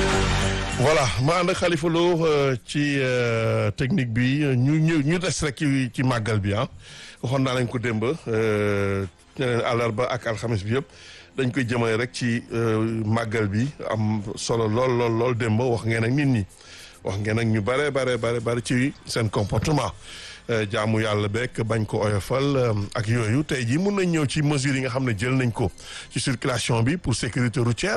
voilà ma ànd ak Khalifa Lo ci technique bi ñu ñu ñu des rek ci ci màggal bi ah waxoon naa lañ ko démb ñeneen àllarba ak alxames bi yëpp dañ koy jëmale rek ci màggal bi am solo lool lool lool démb wax ngeen ak nit ñi wax ngeen ak ñu bare bare bare bare ci seen comportement jaamu yàlla beeg bañ ko oyofal ak yooyu tey jii mun nañ ñëw ci mesures yi nga xam ne jël nañ ko ci circulation bi pour sécurité routière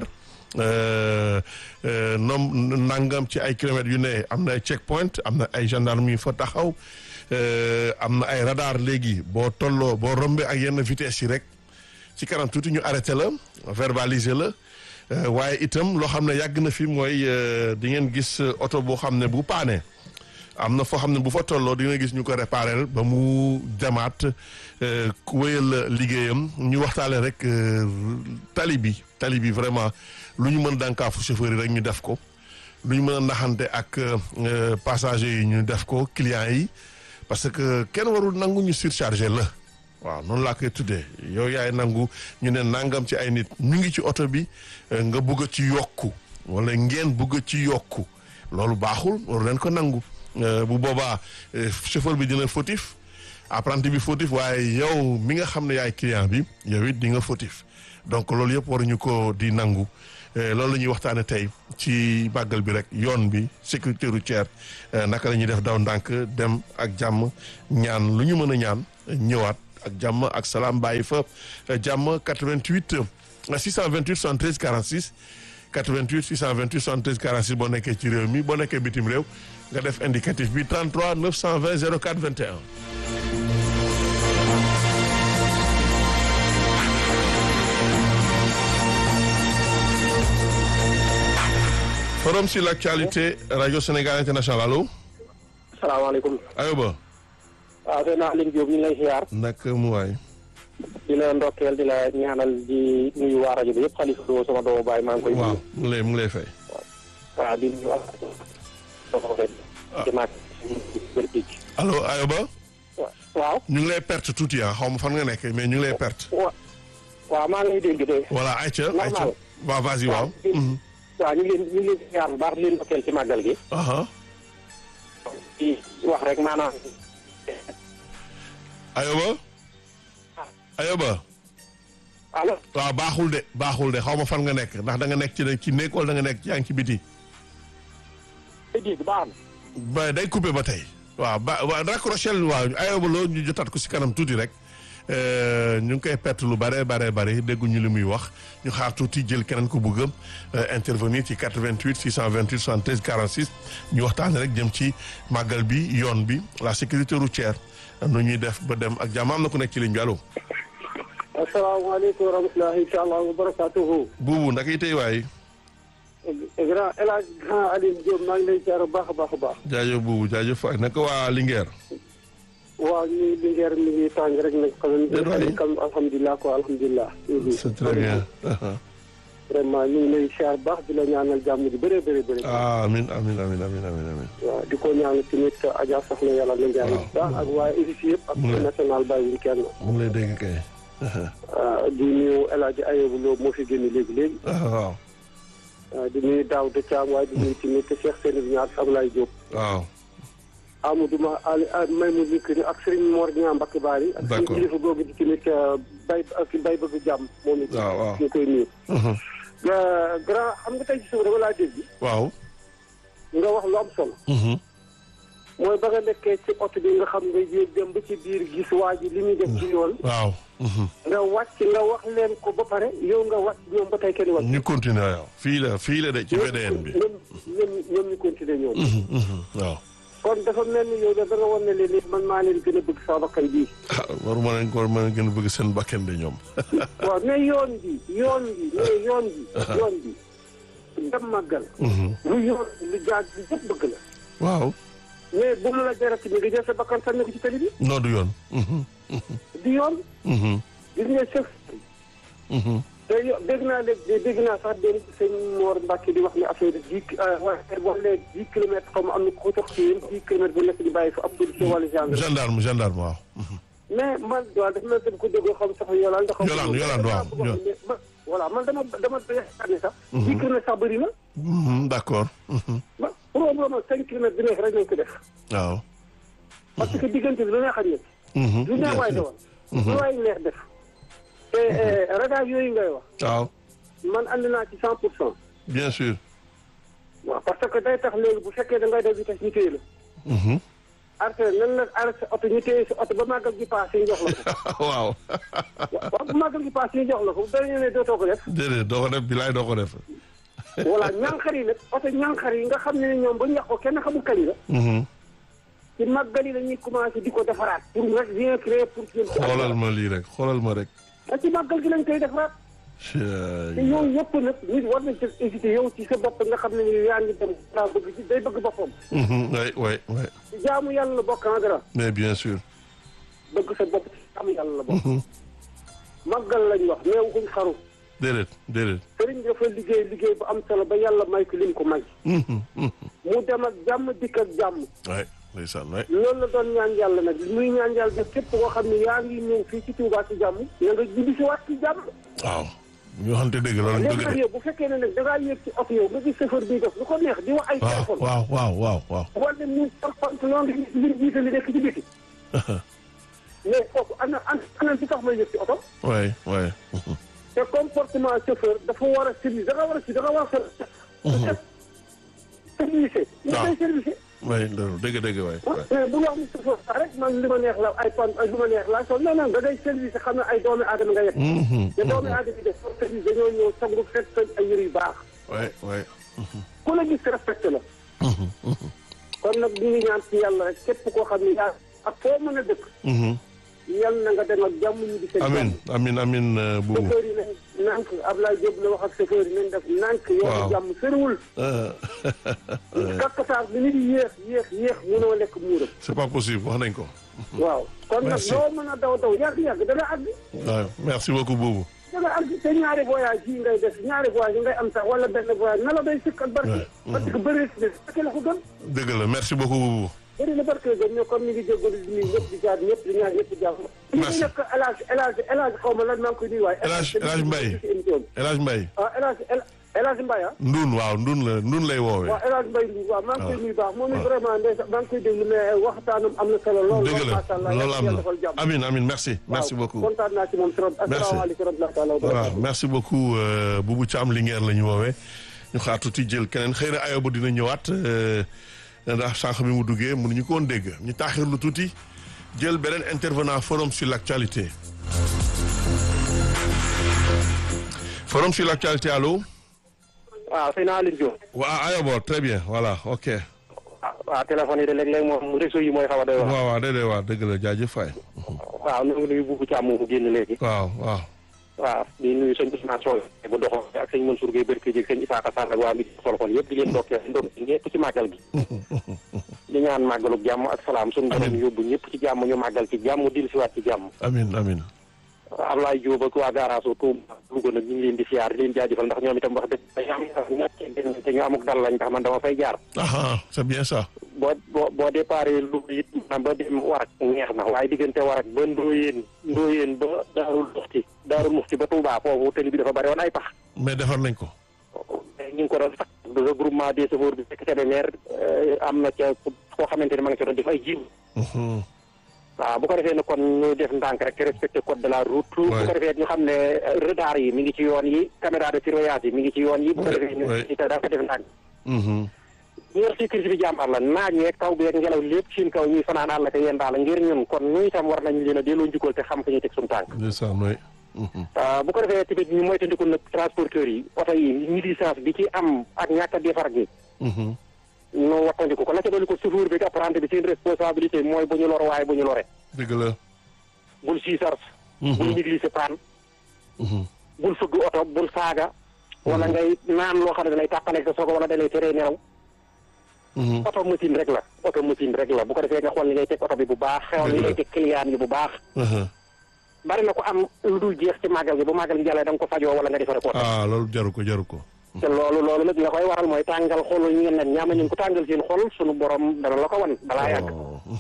nom nangam ci ay kilomètres yu ne am na ay check point am na ay gendarme yu fa taxaw am na ay radar léegi boo tolloo boo rombee ak yenn vitesse yi rek ci kanam tuuti ñu arrêté la verbaliser la waaye itam loo xam ne yàgg na fi mooy di ngeen gis oto boo xam ne bu paane am na foo xam ne bu fa tolloo di nga gis ñu ko réparé ba mu demaat wéyal liggéeyam ñu waxtaale rek tali bi tali bi vraiment lu ñu mën dànkaafu chauffeur yi rek ñu def ko lu ñu mën a naxante ak passagers yi ñu def ko clients yi parce que kenn warul nangu ñu surchargé la waaw noonu laa koy tuddee yow yaay nangu ñu ne nangam ci ay nit ñu ngi ci oto bi nga bëgg a ci yokku wala ngeen bëgg a ci yokku loolu baaxul waru leen ko nangu bu boobaa chauffeur bi dina fautif apprenti bi fautif waaye yow mi nga xam ne yaay client bi yow it di nga fautif donc loolu yëpp waruñu ko di nangu loolu la ñuy waxtaane tey ci màggal bi rek yoon bi sécurité routière naka la ñuy def daw ndànk dem ak jàmm ñaan lu ñu mën a ñaan ñëwaat ak jàmm ak salaam bàyyi fa jàmm 88 628 73 46 88 628 73 46 boo nekkee ci réew mi boo nekkee bitim réew nga def indicatif bi 33 920 04 21. forum sur l'actualité radio Sénégal international allo. salaamaaleykum. Ayoba. waaw sëñ Aliou Diop ñu ngi lay ziar. naka mu waay. di la ndokkeel di la ñaanal di nuyu waa rajo bi yëpp Khalifa Lo sama doomu baay maa ngi koy. waaw mu ngi lay mu ngi lay fay. waaw di nuyu allo Ayoba. waaw. ñu ngi lay perte tuuti ah xaw ma fan nga nekk mais ñu ngi lay perte. wa waaw maa ngi lay dégg de. voilà ayca normal. ayca waaw vas-y waaw. waaw ñu ngi leen ñu ngi leen ziar bu baax di leen ndokkeel ci màggal gi. aha di wax rek maanaam. Ayoba. Ayoba. allo. waaw baaxul de baaxul de xaw ma fan nga nekk ndax da nga nekk ci ci néeg wala da nga nekk yaa ngi ci biti. day dégg baax na. ba day coupé ba tey. waaw ba waaw raccroché waaw Ayoba loo ñu jotaat ko si kanam tuuti rek ñu ngi koy perte lu bare bare bare dégguñu li muy wax ñu xaar tuuti jël keneen ko bëgg a intervenir ci 88 628 73 46 ñu waxtaanee rek jëm ci màggal bi yoon bi la sécurité routière nu ñuy def ba dem ak jàmm am na ku nekk ci ligne bi allo. asalaamaaleykum wa rahmatulahi taala wa barakaatuhu. buubu ndax itay waay. grand El Hadj grand Aliou Diop maa ngi lay ziar bu baax a baax a baax. jaajëf buubu jaajëf waay naka waa Linguère. waaw ñu ngi Linguère mi ngi tàng rek nag. déedéet waay xam alhamdulilah quoi alhamdulilah. c'est très bien. vraiment ñu ngi lay ziar baax di la ñaanal jàmm ji bëree bëri bëri. amin amin amin amin amin amin waaw di ko ñaanal tamit Adja Soxna yàlla na njaay bu baax ak waaye édition yëpp ak mu ngi- national bàyyiwuñ kenn. mu ngi lay dégg kay. ah, di nuyu El Hadj Ayobu Lo moo fi génn léegi léegi. waaw ah, di nuyu Daouda Thiam waaye di nuyu tamit Cheikh Sène Niass Ablaye Diop. waaw Amadou Ma Ali may mu dikk ni ak Serigne Mor Niang Mbacke Bari. ak suñu D'accord. kilifa googu di tamit bay ak bay bëgg jàmm moom it. waaw waaw. ñu koy nuyu. nga grand xam nga tey ci suba dama laa dégg waaw. nga wax lu am solo. mooy ba nga nekkee ci oto bi nga xam nga yéeg dem ba ci biir gis waa ji li muy def ci yoon. waaw. nga wàcc nga wax leen ko ba pare yow nga wàcc ñoom ba tey kenn wàcc. ñu continuer waaw fii la fii la de ci VDN bi. ñoom ñoom ñoom ñu continuer ñoom. waaw. kon dafa mel ni yow da nga wan ne leen ni man maa leen gën a bëgg saa bakkan bii. ah waruma leen ko war ma leen gën a bëgg seen bakken de ñoom. waaw mais yoon bi yoon bi mais yoon bi yoon bi dem màggal lu yoon lu jaag bi yëpp bëgg la waaw. mais bu mu la jarati bi nga jël sa bakkan sànni ko ci tali bi noo du yoon. di yoon gis nga chef te yo- dégg naa léegi dégg naa sax démb sëñ Mor Mbacke di wax ne affaire dix waaye boo nee dix kilomètres comme am na ko jox ci yéen dix kilomètres bu nekk di bàyyi fa ab policier wala gendarme gendarme gendarme waaw. mais man waaw dafa mel ni ko déggoo xam sax yolaan ndax Yolande, Yolande, waaw. ma voilà man dama dama yaakaar ne sax. dix kilomètres sax bëri na. Mhm, d'accord. Mhm. ba probablement cinq kilomètres bi nekk rek nañ ko def. waaw. parce que diggante bi lu neex a ñëw. Mhm, lu neex bien waay sûr. dawal. lu waay neex def. te radar yooyu ngay wax. waaw man ànd naa ci cent pour cent. bien sûr. waaw parce que day tax léegi bu fekkee da ngay def vitesse ñu téye la. Mhm. arrêté nan la arrêté sa oto ñu téye sa oto ba màggal gi paase ñu jox la ko. waaw. waaw bu màggal gi paase ñu jox la ko bu beneen ne dootoo ko def. déedéet doo ko def bilaay doo ko def. voilà ñànxar yi nag oto ñànxar yi nga xam ne ne ñoom ba ñu yàq ko kenn xamul kañ la. Mhm. ci màggal yi la ñuy commencé di ko defaraat. pour rek rien créer pour. jëm ci xoolal ma lii rek xoolal ma rek. ah ci màggal gi lañ koy defaraat. te yooyu yëpp nag nit war nañ ci hésité yow ci sa bopp nga xam ne ni yaa ngi dem daa bëgg ci day bëgg boppam. Mhm, oui oui oui ci jaamu yàlla la bokk en dara mais bien sûr. bëgg sa bopp ci jaamu yàlla la bokk. màggal lañ wax mais waxuñ xaru. déedéet déedéet. sëriñ bi dafa liggéey liggéey bu am solo ba yàlla may ko lim ko may. Mhm, mhm. mu dem ak jàmm dikk ak jàmm. oui ndeysaan oui. loolu la doon ñaan yàlla nag muy ñaan yàlla nag képp koo xam ne yaa ngi ñëw fii ci Touba ci jàmm. na nga jubbi si waat ci jàmm. waaw. ñu waxante dëgg loolu lañ léegi bëgg nag de. yow bu fekkee ne nag da ngaa yéeg ci oto yow nga gis chauffeur bi def lu ko neex di wax ay waaw téléphone. waaw waaw waaw waaw. wala mu par pantalon di di jiite li nekk ci biti. mais kooku ana ana ana ci tax may yëg ci oto. oui oui. Mhm. te comportement chauffeur dafa war a service da nga war a si da nga war a ser. service. nga waaw. koy service. oui loolu dëgg dëgg waay. ah mais bu wax ni chauffeur sax rek man li ma neex la ay pan ay lu ma neex laa sol non non da ngay service xam ne ay doomi aadama nga yegg. Mhm, te doomi aadama yi def pour service dañoo ñëw sangu fekk seen ay yëre yu baax. oui oui. ku la gis respecté la. Mhm, mhm, kon nag ñu ngi ñaan ci yàlla rek képp koo xam ne yaa ak foo mën a dëkk. mhm. yal na nga dem ak jàmm ñu di seen amin jàmm. amin amin euh, buubu. chauffeur yi nañ nànk Ablaye Diop la wax ak chauffeur yi nañ def nànk Waaw. yoonu jàmm sëriwul Euh, kakkasaar bi nit yéex yéex yéex mënoo lekk muuram c'est pas possible wax nañ ko. waaw kon nag Merci. loo mën a daw daw yàgg-yàgg dana àgg waaw merci beaucoup buubu. dana àgg te ñaari voyage yi ngay def ñaari voyage yi ngay am sax wala benn voyage na la day sëkk ak barke Ouais. parce que bëri si barke la ko gën dëgg la merci beaucoup buubu. bëri na barke la gën ñoo comme ni ngi jégalu di nuyu ñëpp di jaar ñëpp di ñaar ñëpp di jàmm Merci. ñu nekk El Hadj El Hadj El Hadj xaw ma lan maa ngi koy nuyu waaye El Hadj- El Hadj Mbaye. ci émission bi El Hadj Mbaye. ah El Hadj El El Hadj Mbaye ah Ndun waaw Ndun la Ndun lay woowee. waaw El Hadj Mbaye Ndour waaw maa ngi koy waaw. nuyu baax moom it waaw. vraiment ndeysaan maa ngi koy déglu mais waxtaanam am na solo lool dëgg lool la macha allah loolu am yàlla defal na jàmm amin amin merci merci waaw, beaucoup. kontaan naa ci moom trop asalaamaaleykum wa rahmatulah wa voilà barakatuh merci beaucoup euh, Boubou Thiam Linguère la ñu woowee ñu xaar tuuti jël keneen xëy na ayoba dina ñëwaat euh, ndax sànq bi mu duggee mënuñu ko woon dégg ñu taaxirlu tuuti jël beneen intervenant forum sur l'actualité forum sur l'actualité allo waaw sëñ Aline Diop waaw ayoba très bien voilà ok ah waaw téléphone yi de léeg-léeg moom réseau yi mooy xaw a doy wax waaw waaw déedéet waaw dëgg la jaajëf faay waaw nu ngi nuyu buubu Thiam mu génn léegi waaw waaw waaw di nuyu sëñ Ousmane Sow bu doxoo ak sëñ Mansour Gueye Barke Dieg sëñ Isaka Sall ak waa mi xol xol yëpp di leen ndokkee ndokkee ñëpp ci màggal gi di ñaan màggaluk jàmm ak salaam suñu borom Amiin. yóbbu ñëpp ci jàmm ñu màggal ci jàmm dil siwaat ci jàmm amin amin Ablaye Diop ak waa garage o Touba Louga nag ñu ngi leen di siyaar di leen jaajëfal ndax ñoom itam wax dëgg dañu am ñàkk te ñu amuk dal lañ tax man dama fay jaar aha c'est bien ça boo boo boo déparé Louga it maanaam ba dem Warak neex na waaye diggante Warak ba Ndoyeen Ndoyeen ba Daarul Muxti Daarul Muxti ba Touba foofu tëli bi dafa bari woon ay pax mais defar nañ ko ñu ngi ko doon sax regroupement des chauffeurs bi fekk Kébémer am na ca koo xamante ne ma nga ci doon def ay jiw Mhm. waaw bu ko defee ne kon ñu def ndànk rek te respecté code de la route bu Ouais. ko defee ñu xam ne euh, radar yi mi ngi ci yoon yi caméra de surveillance yi mi ngi ci yoon yi bu ko Ouais, defee ñu ouais. ci dafa def ndànk Mhm. ñu yor sécurité bi jàmbaar la naaj yeeg taw beeg ngelaw lépp seen kaw ñuy fanaan àll ka yéen daal ngir ñun kon ñu itam war nañ leen a delloo njukkal te xam fu ñuy teg suñu tànk ndeysaan waay Mhm. ah bu ko defee tamit ñu moytandiku nag transporteurs yi oto yi ñi licence bi ci am ak ñàkk a defar gi Mhm. nu wattandiku ko la ca dolli ko chauffeur bi ak apprenti bi seen responsabilité mooy bu ñu lor waaye bu ñu lore dëgg la bul siisar Mhm. bul négliger paan Mhm. bul fëgg oto bul saaga wala ngay naan loo xam ne dalay tàqaleeg sa sogo wala dalay teree nelaw Mhm. oto machine rek la oto machine rek la bu ko defee nga xool li ngay teg oto bi bu baax xewal li ngay teg client yi bu baax Mhm. bari na ko am lu dul jeex ci màggal gi bu màggal gi jàllee da nga ko fajoo wala nga defare ko ah loolu jaru ko jaru ko te loolu loolu nag la koy waral mooy tàngal xolu ñu ngeen nag ñaama ñu ko tàngal seen xol sunu borom dana la ko wan balaa yàgg Oh. Mhm.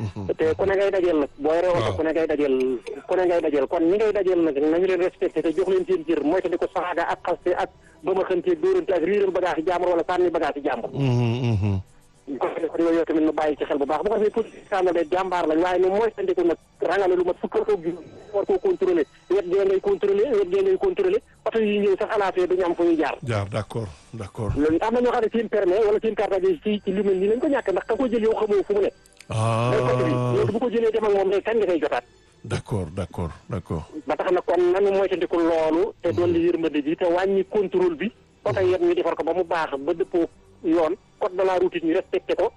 te ku ne ngay dajeel nag booy rewoon Waaw. ku ne ngay dajeel ku ne ngay dajeel kon ñi ngay dajeel nag nañu leen respecté te jox leen seen jër mooy te di ko saaga ak xaste ak ba ma xëntee dóorante ak riiral bagage yi jàmbur wala sànni bagage yi jàmbur Mhm, mhm. ko kon yooyu tamit nu bàyyi ci xel bu baax bu ko defee politique sànna de jàmbaar lañ waaye nu mooy tandiku nag rangale lu mat fukkal ko gi war koo contrôlé wet gee ngay contrôlé wet gee ngay contrôlé oto yi ñëw sax alaatee duñu am fu ñuy jaar jaar d'accord d'accord loolu am na ñoo xam ne seen permis wala seen carte d'identité ci ci lu mel nii lañ ko ñàkk ndax ka ko jël yow xamoo fu mu ne day ko tëri ah loolu bu ko jëlee dem ak moom day kañ nga koy jotaat d'accord d'accord d'accord ba tax na kon nanu moytandiku loolu te dolli yërmande ji te wàññi contrôle bi oto yet ñu defar ko ba mu baax ba dëppoo yoon code de la route ñu respecté ko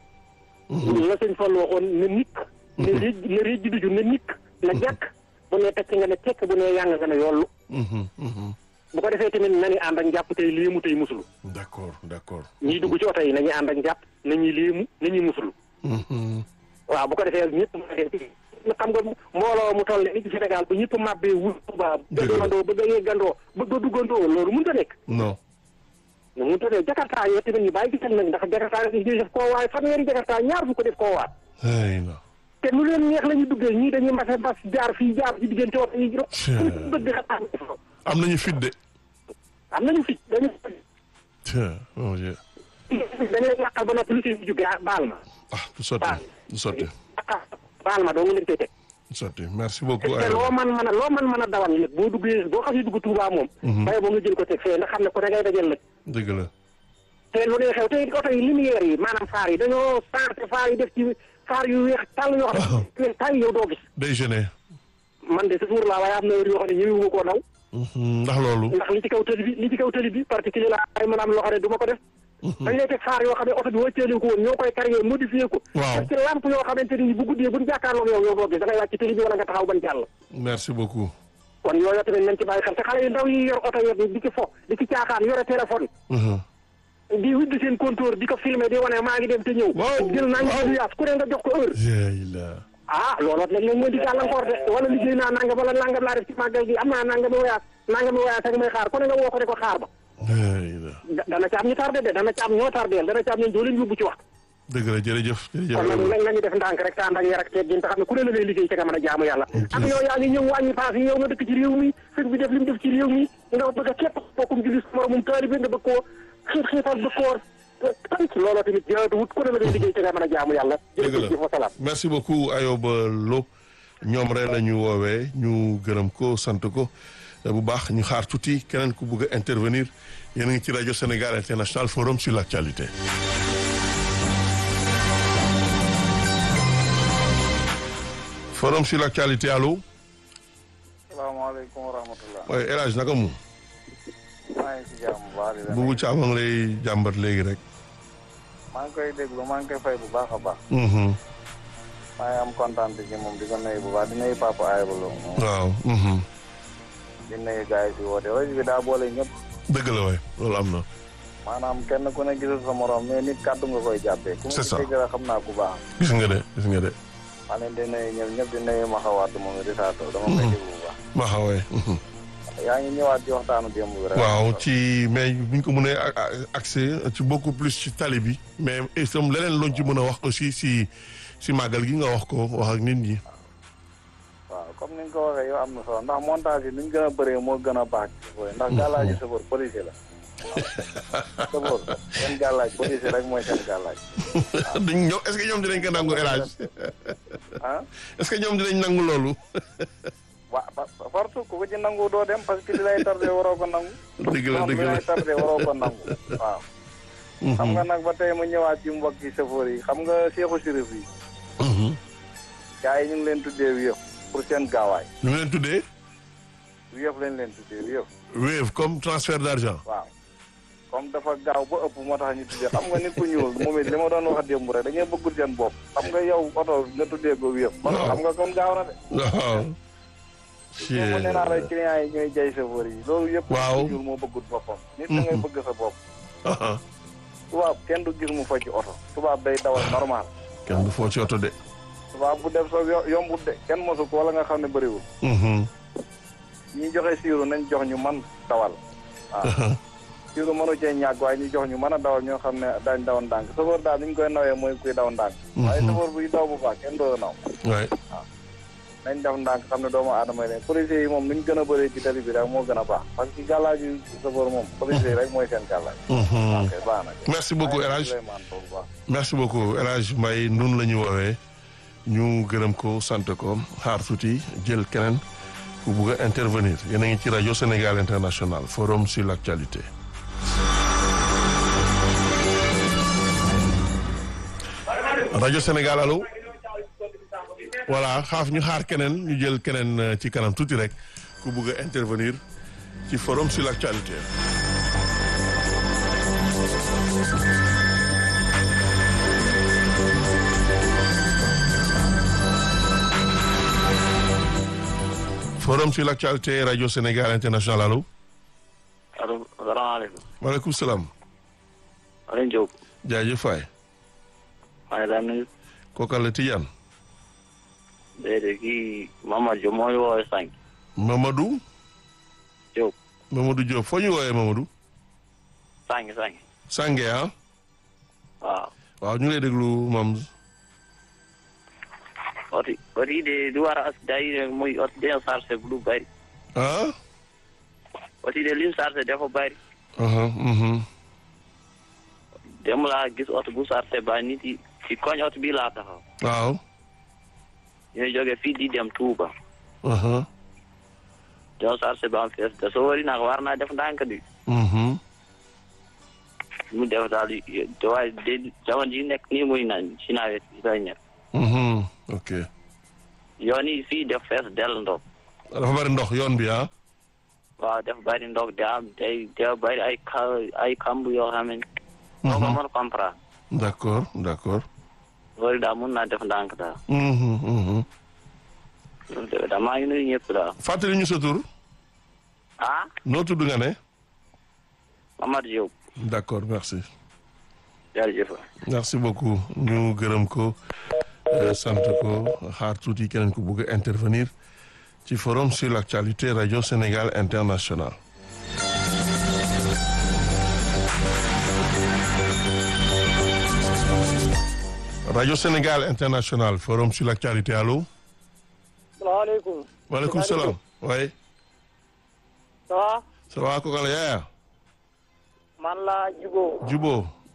la sëñ Fall waxoon na nikk ne réej na réej ji duju na nikk na jàkk bu ne tekk nga ne tekk bu ne yàng nga ne yollu Mhm, mhm. bu ko defee tamit nañu ànd ak njàpp tey léemu tey musulu d'accord d'accord ñiy dugg ci oto yi nañuy ànd ak njàpp nañuy léemu nañuy musulu Mhm. waaw bu ko defee ñëpp na xam nga mbooloo mu toll ni ci Sénégal bu ñëpp màbbee wul Tuubaa Dëgg la. bëggandoo bëgg a yeggandoo bëgg a duggandoo loolu mënut a nekk non mais mënut a nekk Jakarta yoo tamit ñu bàyyi gisal nag ndax Jakarta yi def koo waay fanweeri Jakarta ñaar fu ko def koo waat ay na te nu leen neex la ñuy duggee ñii dañuy mbase mbas jaar fii jaar ci diggante oto yi rek fu bëgg xataa am nañu fit de am nañu fi dañu tiens mon Dieu dañu leen yàqal ba noppi lu ci jógee baal ma ah du sotti du sotti baal ma doo nga leen koy teg du sotti merci beaucoup te loo man mën a loo man mën a dawal nag boo duggee boo xasee dugg Touba moom bay boo nga jël ko teg fee ndax xam ne ko da ngay dajal nag dëgg la te lu ne xew te oto yi lumière yi maanaam faar yi dañoo changé faar yi def ci faar yu weex tàll yoo xam ne tàll yow doo gis day gêné man de toujours laa waaye am na heure yoo xam ne ñëwuma koo daw Mhm, ndax loolu ndax li ci kaw tëli bi li ci kaw tëli bi particulier la ay mën a am loo xam ne du ma ko def dañ lay teg faar yoo xam ne oto bi wàcceeli ko woon ñoo koy carrière modifié ko Waaw. def ci lampe yoo xamante ni bu guddee buñ jàkkaarloog yow yow doo gis da ngay wàcc ci tëli bi wala nga taxaw ban jàll merci beaucoup kon yooyu tamit nañ ci bàyyi xel te xale yu ndaw yi yor oto yi di ci fo di ci caaxaan yore téléphone Mhm. di widd seen compteur di ko filmer di wane maa ngi dem te ñëw Waaw. jël naa ñu yaas ku ne nga jox ko heure Ya ilah. ah looloo léeg léeg moo di gàllankoor de wala liggéey naa nangam wala nangam laa def ci màggal gi am naa nangami wayaas nangami wayaas ak may xaar ku ne nga woo ko ne ko xaar ba Ya ilah. da- dana ci am ñu tardé de dana ci am ñoo tardeel dana ci am ñu doo leen yóbbu ci wax dëgg la jërëjëf jërëjëf kon nag nañ nañu def ndànk rek te ànd ak yar ak teggin te xam ne ku ne la ngay liggéey ca nga mën a jaamu yàlla ak yow yaa ngi ñëw wàññi paas yi yow nga dëkk ci réew mi sëñ bi def li mu def ci réew mi nga bëgg a képp bokkum julli sa moromum taalibe nga bëgg koo xiit xiital bëgg koo tànk looloo tamit jaatuwut ku ne la ngay liggéey ca nga mën a jaamu yàlla dëgg jërëjëf wa la salaam merci beaucoup Ayoba Lo ñoom rek la ñu woowee ñu gërëm ko sant ko bu baax ñu xaar tuuti keneen ku bëgg a intervenir yéen a ngi ci rajo Sénégal International Forum sur l'actualité Forum sur l'actualité allo salaamaaleykum wa rahmatulah. waaye El Hadj naka mu maa ngi ci jàmm bu baax di la Boubou Thiam a ngi lay jàmbat léegi rek maa ngi koy déglu maa ngi koy fay bu baax a baax. Mhm. maa ngi am kontaan ci moom di ko nuyu bu baax di nuyu papa Ayba Lo moom. waaw mhm. di nuyu gars yi fi woote rajo bi daa boole ñëpp. dëgg la waay loolu am na maanaam kenn ku ne gisul sa morom mais nit kàddu nga koy jàppee. ku C'est ça. mu dégg rek xam naa ku baax. gis nga de gis nga de maa leen di nuyu ñëpp ñëpp di nuyu ma xawaat moom di saatoo dama koy déglu bu baax. ma xawee yaa ngi ñëwaat ci waxtaanu démb bi rek. waaw ci mais buñ ko mënee a- a- accès ci beaucoup plus ci tali bi mais itam leneen luñ ci mën a wax aussi si si màggal gi nga wax ko wax ak nit ñi waaw comme ni nga ko waxee yow am na solo ndax montage yi ni ñu gën a bëree moo gën a baax ci sofër ndax gàllaaji sofër policier la sofër seen gàllaaj policier rek mooy seen gàllaaj dañ ñoom est-ce que ñoom dinañ ko nangu élage ah est-ce que ñoom dinañ nangu loolu wa fartu ku ko ci nangu doo dem parce que li lay tardé waroo ko nangu dëgg la xam dëgg li la lay tardé waroo ko nangu waaw xam nga nag ba tey mu ñëwaat ci mbokki sofër yi xam nga seexu sirif yi Mhm. gars yi ñu ngi leen tuddee wiyëf pour seen gaawaay ñu ngi leen tuddee wiyëf lañ leen tuddee wiyëf Wave comme transfert d'argent waaw comme dafa gaaw ba ëpp moo tax ñu tuddee xam nga nit ku ñuul moom it li ma doon wax démb rek da ngay bëggul seen bopp xam nga yow oto nga tuddee ko wiyëf kon Waaw. xam nga kon gaaw na de waaw démb nee naa la clients yi ñooy jay chauffeur yi loolu yëpp Waaw. nit ku ñuul moo bëggul boppam nit da ngay bëgg sa bopp Aha. tubaab kenn du gis mu fa ci oto tubaab day dawal normal kenn du foo ci oto de tubaab bu def sa yo- yombut de kenn mosu ko wala nga xam ne bëriwul Mhm. ñi joxe siiru nañ jox ñu man dawal waaw kii lu mënu cee ñàkk waaye ñu jox ñu mën a dawal ñoo xam ne dañ daw ndànk sofër daal ni ñu koy nawee mooy kuy daw ndànk waaye sofër buy daw bu baax kenn doo naw waay nañ def ndànk xam ne doomu aadama yi leen policiers yi moom nuñ gën a bëree ci tali bi rek moo gën a baax parce que gàllaaj yu sofër moom policiers yi rek mooy seen gàllaaj ok baax na merci beaucoup El Hadj Souleymane Sow bu baax merci beaucoup El Hadj Mbaye nun la ñu woowee ñu gërëm ko sant ko xaar tuuti jël keneen ku bugg a intervenir yéen a ngi ci rajo Sénégal International forum sur l'actualité rajo Sénégal allo voilà xaaf ñu xaar keneen ñu jël keneen euh, ci kanam tuuti rek ku bugg a intervenir ci forum sur l'actualité forum sur l'actualité rajo Sénégal International allo allo salaamaaleykum. maaleykum salaam Alioune Diop. jaajëf waay maa ngi lay nuyu. kookal la Tidiane déedéet kii Mamadou Diop moo ñu woowee sànq. Mamadou Diop Mamadou Diop foo ñu woowee Mamadou sànq sànq. Sange ah waaw. waaw ñu ngi lay déglu mam oti oti de du war a as day muy oti de chargé bu lu bari. ah oti de lim chargé dafa bari. aha mhm dem laa gis oto bu chargé ba nit yi ci koñ oto bi laa taxaw. waaw ñooy jóge fii di dem Touba. aha ñoo chargé ba am fees te soo wari nag war naa def ndànk di. mhm mu def daal di te waaye de jamono ji nekk nii muy na ci nawet bi lay nekk. mhm ok yoon yi fii def fees del ndox. dafa bari ndox yoon bi ah waaw def bari ndox da am day da bari ay ka ay kamb yoo xam ne. moo ko mën comprendre. d'accord d'accord loolu daal mun naa def ndànk daal. mhm mhm loolu de daal maa ngi nuyu ñëpp daal. fàttali ñu sa tur ah noo tudd nga ne Mamadou Diop d'accord merci jërëjëf. merci beaucoup ñu gërëm ko euh, sant ko xaar tuuti keneen ku bugg a intervenir ci forum sur l'actualité radio Sénégal International radio Sénégal International forum sur l'actualité allo salaamaaleykum. waaleykum salaam waaye ça va. ça va ko kala yaaya man la Jubo. jubo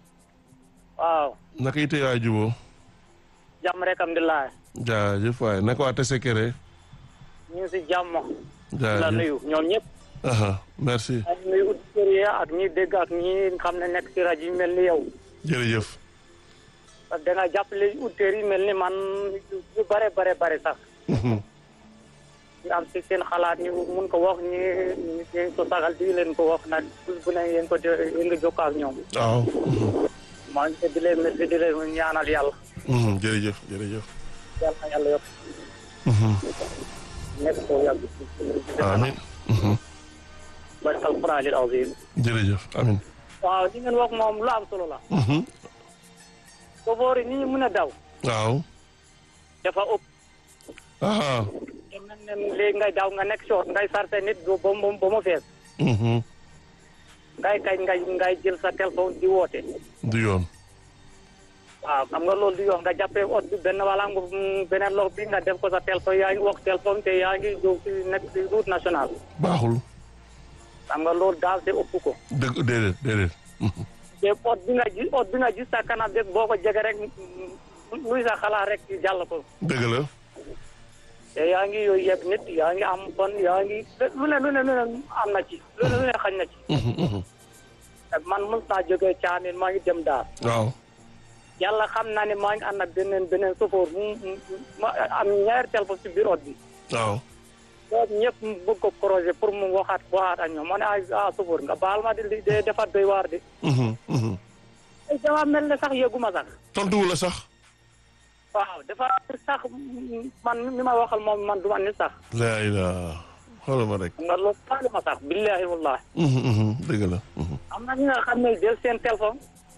waaw. naka yite yaay jubo jàmm rek alhamdulilah. jaajëf waaye naka waa Tessékéré ñu ngi si jàmm. la jaajëf nuyu ñoom ñëpp. aha merci ak nuyu auditeurs yi ak ñi dégg ak ñi xam ne nekk ci rajo yi mel ni yow. jërëjëf parce que da nga jàppale auditeurs yi mel ni man ñu bare bare bare sax. Mhm. ñu am si seen xalaat ñu mun ko wax ñi ñu ko sagal di leen ko wax nag bés bu ne yéen ko de- yéen nga jokkoo ak ñoom. waaw mhm. maa ngi di leen merci di leen ñaanal yàlla. Mhm, jërëjëf jërëjëf yàlla na yàlla yokk Mhm. nekk ko yàgg. amin Mhm. barke alquraanil aziim. jërëjëf amin waaw li ngeen wax moom lu am solo la. Mhm. chauffeur yi ni ñu mën a daw. waaw dafa ëpp. aha dem nañ ne léegi ngay daw nga nekk short ngay sarse nit ba ba mu ba mu fees. Mhm. ngay kay ngay ngay jël sa téléphone di woote. du yoon waaw xam nga loolu du yoon nga jàppee ot bi benn wala nga mm, beneen loxo bi nga def ko sa téléphone yaa ngi wax téléphone te yaa ngi jóg ci nekk ci route nationale. baaxul xam nga loolu daal te ëpp ko. dëgg déedéet déedéet Mhm. te ot bi nga gis ot bi nga gis sa kanam rek boo ko jege rek mm, luy sa xalaat rek jàll ko. dëgg la te yaa ngi yooyu yëpp nit yaa ngi am bon yaa ngi lu ne lu ne lu ne am na ci lu ne lu ne xañ na ci. Mhm, mhm. man mos naa jógee caamin maa ngi dem daal. waaw yàlla xam naa ne maa ngi ànd ak beneen beneen chauffeur mu mu ma am ñaari téléphone ci biir ot bi. waaw boobu ñëpp mu bëgg ko projet pour mu waxaat waxaat ak ñoom ma ne ah ah chauffeur nga baal ma di li de dafa doy waar de. Mhm, mhm. ay dama mel ne sax yëguma sax. tontuwu la sax waaw dafa sax man mi ma waxal moom man du ma ni sax. laa ilaa xoolal ma rek nga loolu faale ma sax billahi wallahi Mhm, mhm. dëgg la Mhm. am na ñi nga xam ne jël seen téléphone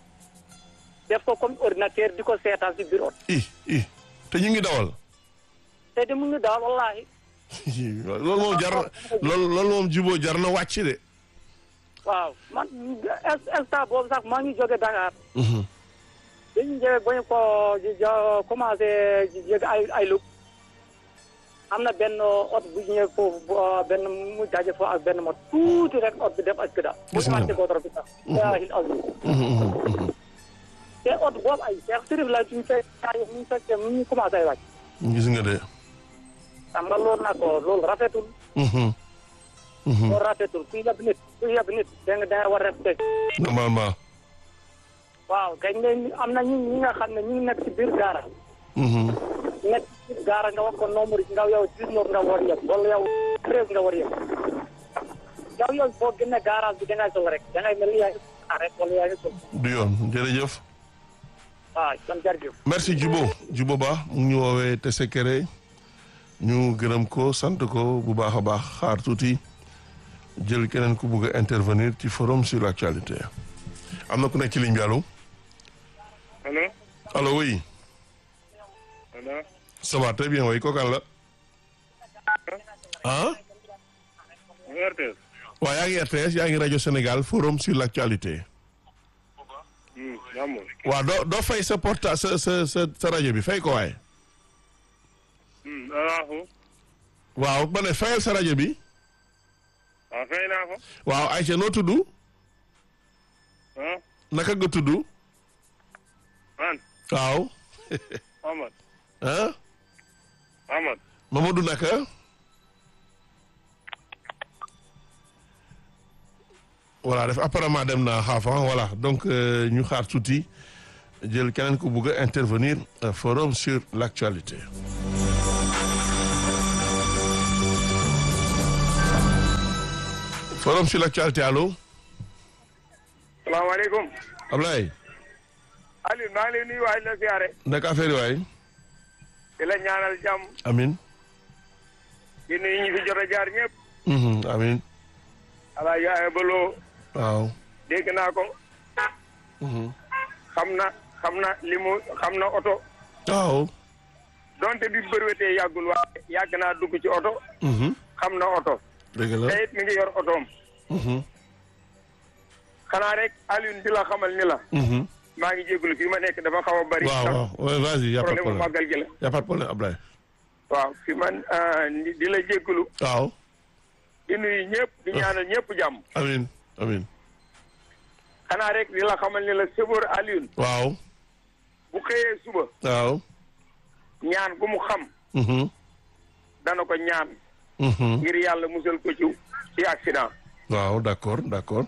def ko comme ordinateur di ko seetaan si biir ot i i te ñu ngi dawal te di mu ngi daal wallahi loolu moom jar na loolu loolu moom juboo jar na wàcc de waaw man est instant boobu sax maa ngi jóge Dakar. Mhm. dañu jóge ba ñu ko jo- commencé jóge ay ay lug am na benn oto bu ñëwee foofu bu, euh, benn mu daje foofu ak benn mot tuuti rek oto bi def ak këda. Gis nga. bu ñu ko bi sax. ilaahil azim. Mhm, mhm, mhm. te oto boobu ay Cheikh Sirif la suñu fekk ñu fekkee mu ñu commencé ay wàcc. gis nga de. xam nga loolu nag loolu rafetul. Mhm. Mhm. loolu rafetul kuy yab nit kuy yab nit da nga da nga war a respect. normalement. waaw kañ ne am na ñi ñi nga xam ne ñu ngi nekk ci biir gaara. Mhm. nekk ci biir gaara nga wax ko nombre nga yow dix-neuf nga war yëg wala yow treize nga war yëg. yow yow boo génnee garage bi da ngay sol rek da ngay mel ni yaa ngi sol rek wala yaa ngi sol. du yoon jërëjëf. waaw kon jërëjëf. merci Djibo Djibo Ba mu ngi ñu woowee Tessékéré ñu gërëm ko sant ko bu baax a baax xaar tuuti jël keneen ku bugg a intervenir ci forum sur l'actualité am na ku nekk ci ligne bi allo allo allo oui allo ça va très bien oui kookan la ah RTS waaw yaa ngi RTS yaa ngi rajo Sénégal forum sur l'actualité jàmm waaw doo doo fay sa porta sa sa sa sa rajo bi fay ko waaye alaahu waaw ma ne fayal sa rajo bi waaw fay naa ko waaw Aïcha noo tudd ah naka nga tudd man waaw Amad ah Amad Mamadou naka voilà def apparemment dem na xaafan voilà donc euh, ñu xaar tuuti jël keneen ku bugg a intervenir euh, forum sur l'actualité forum sur l'actualité allo salaamaaleykum Ablaye Aliou maa ngi lay nuyu waay la siyaare naka affaire yi waay di la ñaanal jàmm amin di nuyu ñi fi jot a jaar ñëpp Mhm, amin ala yaaya baloo waaw dégg naa ko Mhm. xam na xam na li mu xam na oto waaw donte bi bërwetee yàggul waaye yàgg naa dugg ci oto Mhm. xam na oto dëgg la te it mi ngi yor otoom Mhm. xanaa rek Aliou di la xamal ni la Mhm. maa ngi jégalu fii ma nekk dafa xaw a bari waaw waaw ouais, vas-y y a pas de problème mu problème màggal gi la y a pas de problème Ablaye waaw fi man ah, di di la jégalu waaw di nuyu ñëpp di ñaanal ñëpp jàmm amin amin xanaa rek di la xamal ni la sëboor Alioune waaw bu xëyee suba waaw ñaan gu mu xam Mhm. dana ko ñaan Mhm. ngir yàlla musal ko ci ci accident waaw d'accord d'accord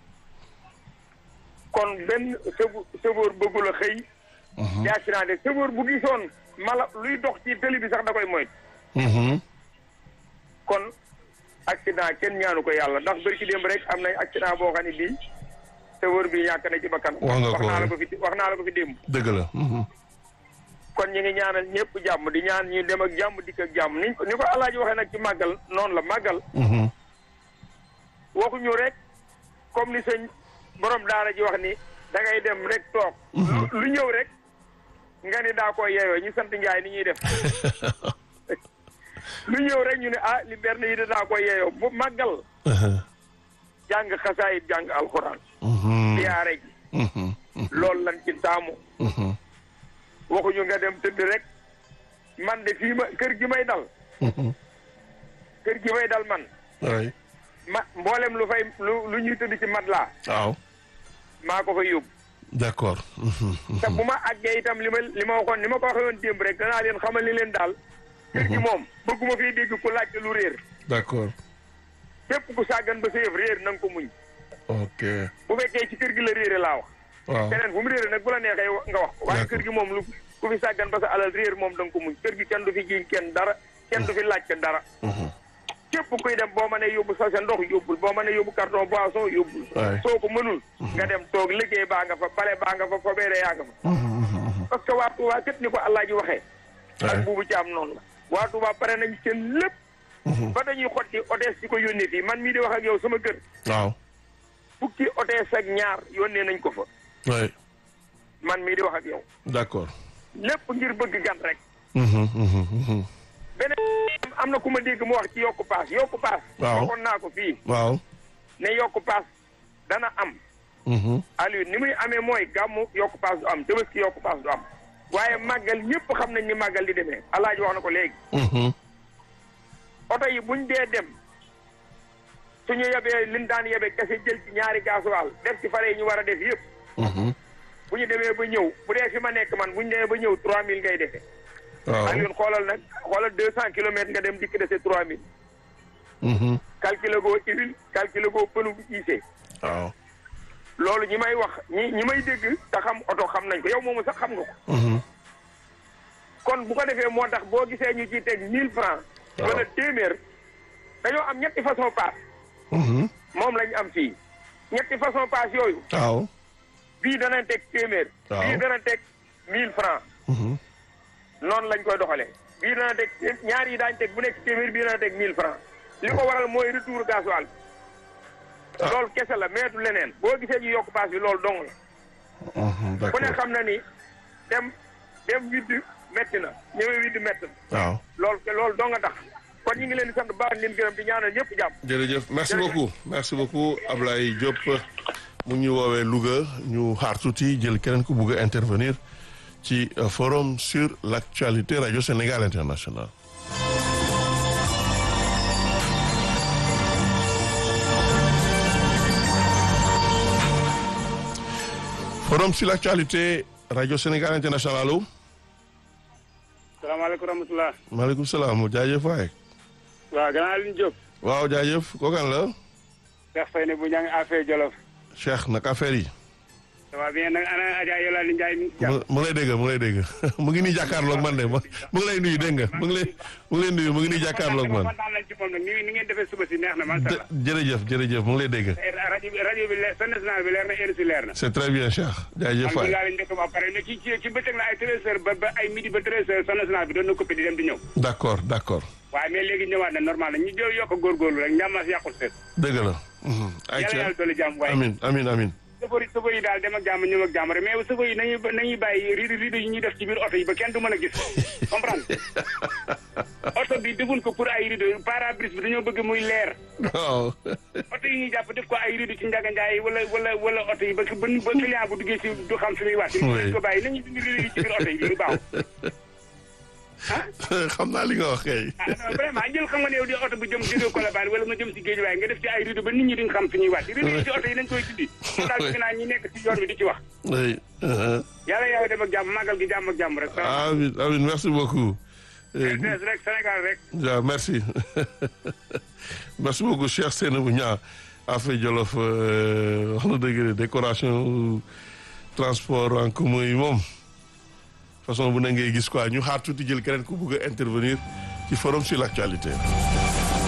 kon benn sëbu sëboor bëggul a xëy ci accident de sëboor bu gisoon mala luy dox ci tëli bi sax da koy moytu Mhm. kon accident kenn ñaanu ko yàlla ndax bërki démb rek am na accident boo xam ne bii sëboor bi ñàkk na ci bakkan Wax nga ko, naa la oui. ko fi wax naa la ko fi démb dëgg la Mhm. kon ñi ngi ñaanal ñëpp jàmm di ñaan ñu dem ak jàmm dikk ak jàmm ni ni ko alaaji waxee nag ci màggal noonu la màggal Mhm. waxuñu rek comme ni sëñ borom daara ji wax ni da ngay dem rek toog lu lu ñëw rek nga ni daa koy yeeyoo ñu sant njaay ni ñuy def lu ñëw rek ñu ne ah li berne yi de daa koy yeeyoo bu màggal jàng xasaayit jàng alxuraan Mhm. siyaare ji Mhm. loolu lan ci taamu Mhm. waxuñu nga dem tëdd rek man de fii ma kër gi may dal Mhm. kër gi may dal man oui ma mboolem lu fay lu lu ñuy tëdd ci mat laa waaw maa ko fay yóbbu d'accord Mhm. te bu ma àggee itam li ma li ma waxoon ni ma ko waxee woon démb rek danaa leen xamal ni leen daal kër gi moom bëgguma fii dégg ku laajte lu réer d'accord képp ku sàggan ba sa yëf réer na nga ko muñ ok bu fekkee ci kër gi la réere laa wax waaw keneen fu mu réere nag bu la neexee nga wax ko waaye D'accord. kër gi moom lu ku fi sàggan ba sa alal réer moom da nga ko muñ kër gi kenn du fi jiiñ kenn dara kenn du fi laajte dara Mhm. képp kuy dem boo mënee yóbbu sa sa ndox yóbbul boo mënee yóbbu carton boisson yóbbul Ouais. soo ko mënul nga dem toog liggéey baa nga fa bale baa nga fa fobeere yaa nga fa Mhm. Mhm. parce que waa Touba képp ni ko Allah ji waxee Ouais. ak buubu ci am noonu la waa Touba pare nañ seen lépp Mhm. ba dañuy xotti otees di ko yónnee fii man mii di wax ak yow sama kër waaw fukki otees ak ñaar yónnee nañ ko fa oui man mii di wax ak yow d'accord lépp ngir bëgg gan rek Mhm. Mhm. Mhm. beneen am na ku ma dégg mu wax ci yokku paas yokku paas Waaw. waxoon naa ko fii waaw ne yokku paas dana am Aliou ni muy amee mooy gàmmu yokku paas du am Tabaski yokku paas du am waaye màggal ñëpp xam nañ ni màggal di demee alaaji wax na ko léegi oto yi buñ dee dem suñu yebee liñ daan yebe kese jël ci ñaari gaasuwaal def ci fare yi ñu war a def yëpp bu ñu demee ba ñëw bu dee fi ma nekk man bu ñu demee ba ñëw trois mille ngay defee waaw Alioune xoolal nag xoolal deux cent kilomètres nga dem dikk dese trois mille calculer goo huile calculer goo pënu bu iisee waaw loolu ñi may wax ñi ñi may dégg te xam oto xam nañ ko yow moomu sax xam nga ko kon bu ko defee moo tax boo gisee ñu ciy teg mille francs Waaw. wala téeméer dañoo am ñetti façon paas moom lañ am fii ñetti façon paas yooyu waaw bii dana teg téeméer Waaw. bii dana teg mille francs noonu lañ koy doxalee bii dana teg ñaar yi daañ teg bu nekk téeméer bii dana teg mille francs li ko waral mooy retour gasoil Ah. loolu kese la meetu leneen boo gisee ñu yokk paas bi loolu dong la ku ne d'accord xam na ni dem dem widd métti na ñëwee widd métti na waaw loolu ke loolu dong nga tax kon ñu ngi leen di sant baax leen gërëm di ñaanal ñëpp jàmm jërëjëf merci Jërëjëf. beaucoup merci beaucoup Ablaye Diop mu ngi ñu woowee Louga ñu xaar tuuti jël keneen ku bugg a intervenir ci euh, forum sur l'actualité radio Sénégal international forum sur l'actualité radio Sénégal international allo salaamaaleykum rahmatulah. maaleykum salaam jaajëf waay waaw gannaaw Alioune Diop. waaw jaajëf kookan la Cheikh Faye ne bu ñaa ngi affaire Jolof. Cheikh naka affaire yi ça va bien nag ana Adja Yolande Ndiaye mi ngi ci jàmm. mu mu ngi lay dégg mu ngi lay dégg mu ngi nii jàkkaarloog man de mu mu ngi lay nuyu dégg nga mu ngi lay mu ngi lay nuyu mu ngi nii jàkkaarloog man kontaan nañ ci moom nag ni ni ngeen defee suba si neex na macha jë- allah. jërëjëf jërëjëf mu ngi lay dégg rajo bi rajo bi leer sa national bi leer na heure si leer na. c'est très bien Cheikh jaajëf waay alhamdulilah lañ dëkk ba pare mais ci ci ci bëccëg la ay treize heures ba ba ay midi ba treize heures sa national bi doon na coupé di dem di ñëw. d'accord d'accord waaye mais léegi ñëwaat na normal na ñu jël yokk a góorgóorlu rek njàmmas yàqul seet. dëgg la mhm. yàlla ayca yàlla dolli jàmm waaye. amin amin amin sëfër yi sëfër yi daal dem ak jàmm ñëw ak jàmm rek mais sëfër yi nañuy nañuy bàyyi rido rido yi ñuy def ci biir oto yi ba kenn du mën a gis comprendre oto bi defuñ ko pour ay rido pare-brise bi dañoo bëgg muy leer waaw oto yi ñuy jàpp def ko ay rido ci njaga njaay wala wala wala oto yi ba ba ba client bu duggee ci du xam fi muy wàcc Oui. nañ ko bàyyi nañuy dindi rido yi ci biir oto yi lu baax xam naa li nga wax kay ah non vraiment jël xam nga ne yow di oto bu jëm jógee Colobane wala nga jëm si géej waaye nga def ci ay rido ba nit ñi duñ xam fi ñuy wàcc rido yi ci oto yi nañ koy dindi moom daal bëgg naa ñi nekk ci yoon bi di ci wax oui uh-huh. yàlla yàlla dem ak jàmm màggal gi jàmm ak jàmm rek amin amin merci beaucoup Eh, RTS rek Sénégal rek waaw merci merci beaucoup Cheikh Seynabou Niang affaire Jolof euh, wax na dëgg de décoration transport en commun yi moom façon bu ne ngay gis quoi ñu xaar tuuti jël keneen ku bëgg a intervenir ci forum sur l'actualité